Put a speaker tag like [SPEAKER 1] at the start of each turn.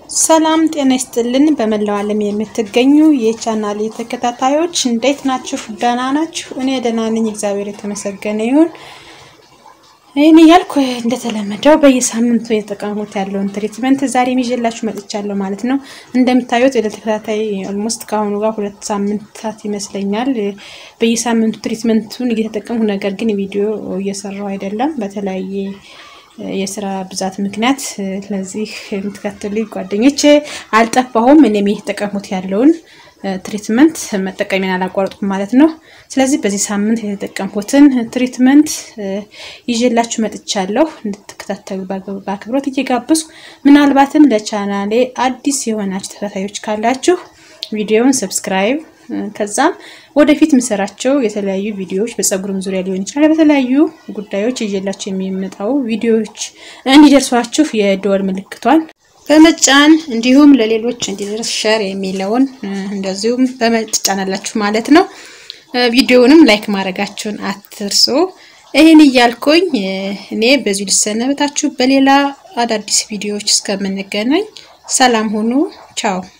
[SPEAKER 1] ሰላም ጤና ይስጥልን። በመላው ዓለም የምትገኙ የቻናል ተከታታዮች እንዴት ናችሁ? ደህና ናችሁ? እኔ ደህና ነኝ፣ እግዚአብሔር የተመሰገነ ይሁን። ይህን እያልኩ እንደተለመደው በየሳምንቱ የተጠቀሙት ያለውን ትሪትመንት ዛሬ ይዤላችሁ መጥቻለሁ ማለት ነው። እንደምታዩት ወደ ተከታታይ ኦልሞስት ከአሁኑ ጋር ሁለት ሳምንታት ይመስለኛል በየሳምንቱ ትሪትመንቱን እየተጠቀምኩ ነገር ግን ቪዲዮ እየሰራሁ አይደለም በተለያየ የስራ ብዛት ምክንያት። ስለዚህ የምትከተሉ ጓደኞቼ አልጠፋሁም። እኔም እየተጠቀሙት ያለውን ትሪትመንት መጠቀሚያን አላቋረጥኩም ማለት ነው። ስለዚህ በዚህ ሳምንት የተጠቀምኩትን ትሪትመንት ይዤላችሁ መጥቻለሁ። እንድትከታተሉ በአክብሮት እየጋበዝኩ ምናልባትም ለቻናሌ አዲስ የሆናችሁ ተከታታዮች ካላችሁ ቪዲዮውን ሰብስክራይብ ከዛም ወደፊት የምሰራቸው የተለያዩ ቪዲዮዎች በፀጉርም ዙሪያ ሊሆን ይችላል፣ በተለያዩ ጉዳዮች ይዤላችሁ የሚመጣው ቪዲዮዎች እንዲደርሷችሁ የደወል ምልክቷን በመጫን እንዲሁም ለሌሎች እንዲደርስ ሸር የሚለውን እንደዚሁም በመጫናላችሁ ማለት ነው። ቪዲዮውንም ላይክ ማድረጋችሁን አትርሱ። ይህን እያልኩኝ እኔ በዚሁ ልሰነበታችሁ። በሌላ አዳዲስ ቪዲዮዎች እስከምንገናኝ ሰላም ሁኑ። ቻው